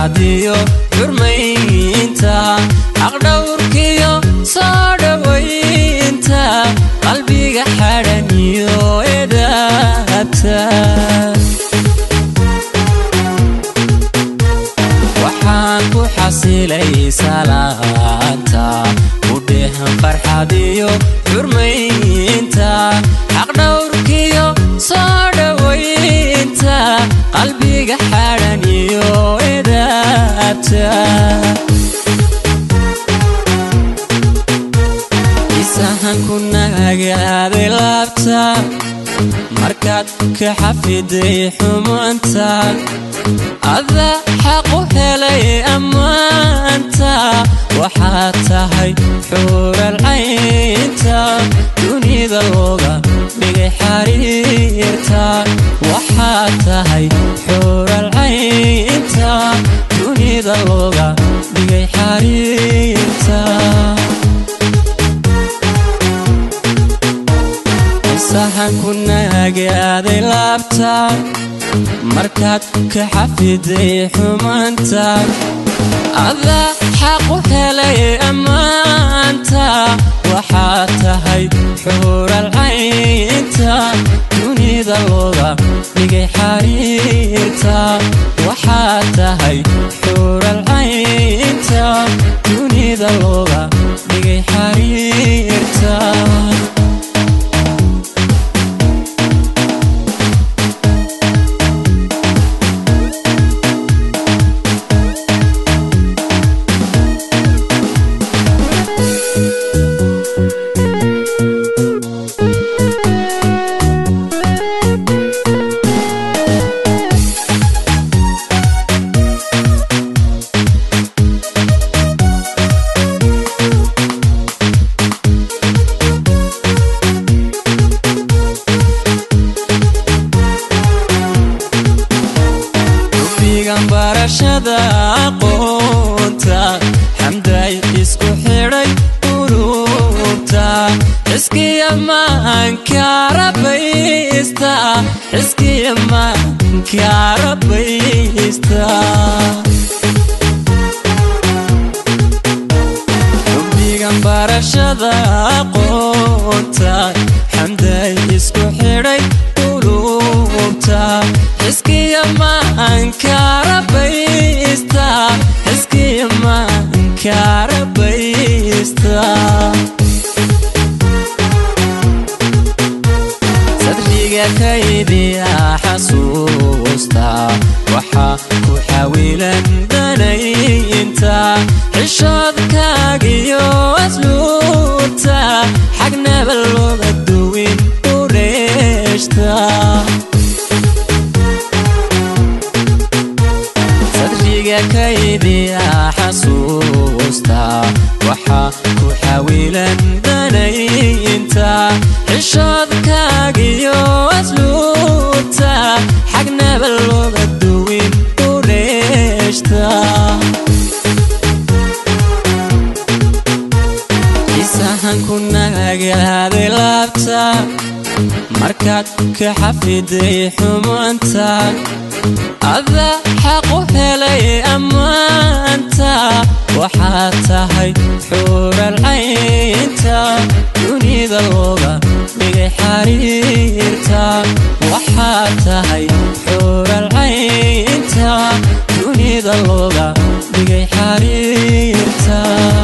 farxadiyo xurmaynta xaqdhowrkiyo soo dhowaynta qalbiga xadhaniyo edaabta waxaan ku xasilay salaanta udhehan farxadiyo xurmaynta xaqdhowrkiyo soo dhowaynta qalbiga xadhaniyo edaabta isahan ku nagaaday laabta markaad ka xafiday xumaanta ada xaqu helay ammaanta waxaad tahay xuural caynta dunida looga dhigay xariirta waxaad tahay xuural caynta dunida looga dhigay xariirta sahan ku naagaaday laabta markaad ka xafiday xumaanta ada xaqu helay ammaanta waxaad tahay xuural caynta dunida looga dhigay xariirta waxaad tahay xuural caynta dunida looga dhigay xariirta barashada aqoonta xamday isku xidhay ururta xiskiya maanka rabaysta xiskiya maanka rabaysta xubbigan barashada aqoonta xamday isku xidhay ururta xiskiya maanka rabaysta xiskiya maanka rabaysta sadriga kaydiya xasuusta waxaa ku xawilan danaynta xishoodkaagiyo asluubta xagnaba looga duwin u dheeshta sadriga kaydiya xasuusta waxaa ku xawilan danaynta xishoodkaagiyo asluubta xagnaba looga duwin u dheeshta isahan ku nagaaday laabta markaad ka xafiday xumaanta ada xaqu helay ammaanta waxaad tahay xuural caynta dunida looga dhigay xariirta waxaad tahay xuural caynta dunida looga dhigay xariirta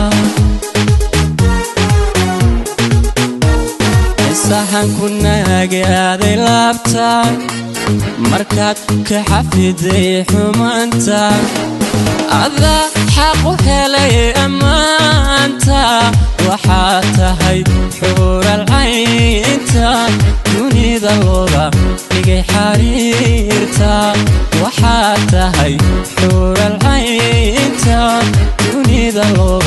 sahan ku naagaaday laabta markaad ka xafiday xumaanta ada xaqu helay ammaanta waxaad tahay xuural caynta dunida looga dhigay xariirta waxaad tahay xuural caynta dunida looga